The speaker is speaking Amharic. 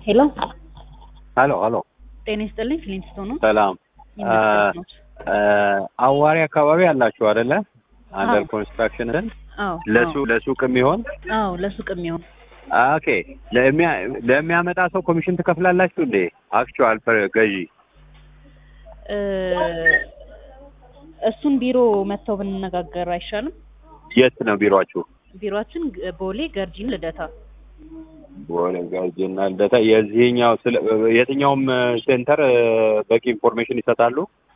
ሄሎ ሀሎ ሀሎ ጤና ይስጥልኝ። ፍሊንስቶን ነው። ሰላም ኢንቨስትመንት ነው። አዋሪ አካባቢ አላችሁ አይደለ? አንደር አዎ። ኮንስትራክሽን አዎ ለሱ ለሱቅ የሚሆን አዎ ለሱቅ የሚሆን ኦኬ። ለሚያ- ለሚያመጣ ሰው ኮሚሽን ትከፍላላችሁ እንዴ? አክቹዋል ገዢ እ፣ እሱን ቢሮ መጥተው ብንነጋገር አይሻልም? የት ነው ቢሮአችሁ? ቢሮአችን ግ- ቦሌ ገርጂን ልደታ። በሆነ ጋዜና ልደታ የዚህኛው ስለ የትኛውም ሴንተር በቂ ኢንፎርሜሽን ይሰጣሉ።